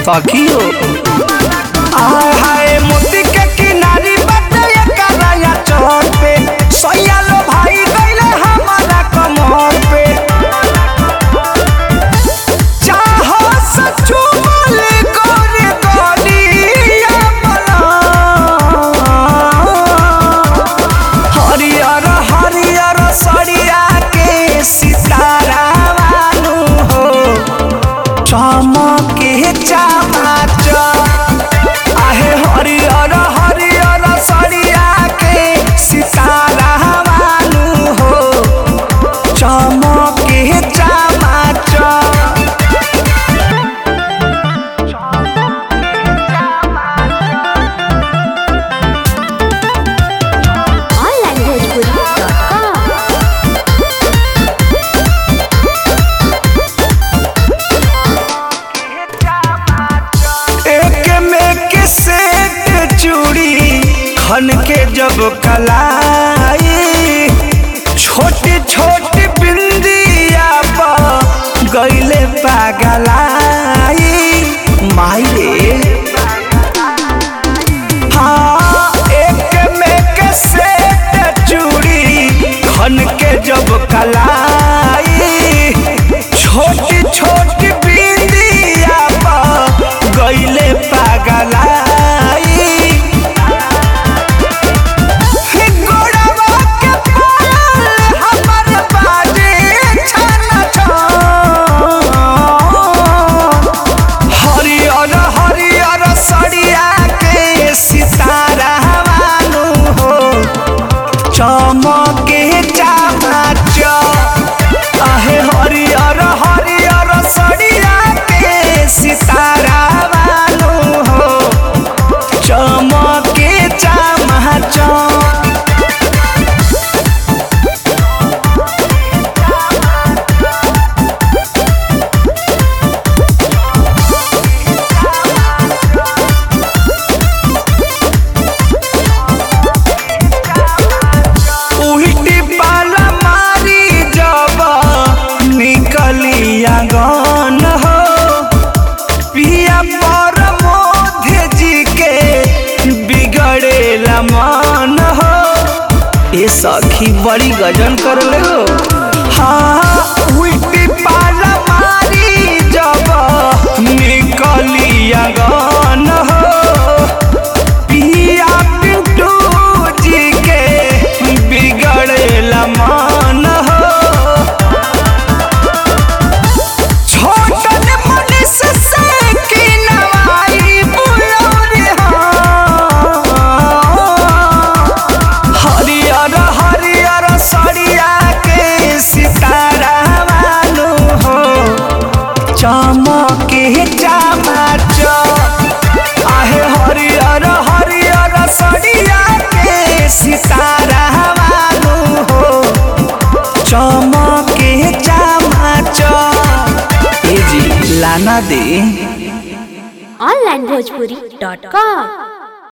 सखियो आय हाय मोती के किनारी बाटे कराया चौर पे सैया लो भाई गइले हमारा कमर पे चाहो सचू बोले गोरे गोलिया बना हरियर हरियर सड़िया के सितारा वालू हो चमके चमाच आहे हरियर हरियर सड़िया के सितारा वालू हो चमके चमाच onlinebhojpuri.com एक में के सेट चूड़ी खन के जब कलाई छोटी छोटी बिंदिया पर गईले पागलाई माई रे हाँ एक में के सेट चूड़ी खन के जब कलाई छोटी छोटी बिंदिया पर गईले पागलाई गोड़वा के पायल हमर बाजे छन छन हरियर हरियर सड़िया के सितारा वालू हो चमके चामाच आहे हरियर हरियर सड़िया के सितारा वालू हो चमके चामाच उल्टी पाला मारी जब निकली आंगन हो पिया पर मोधे जी के बिगड़ेला मन हो ए सखी बड़ी गजन कर ले हो हाँ उल्टी पाला मारी जब निकली आंगन हो पिया पिंटू जी के बिगड़ेला मान हो छोटन मनीष से की नवाई बुलौरी हो हरियर हरियर सड़िया के सितारा वालू हो चमके चमाच आहे हरियर हरियर सड़िया के सितारा वालू हो चमके चमाच ए जी लाना दे onlinebhojpuri.com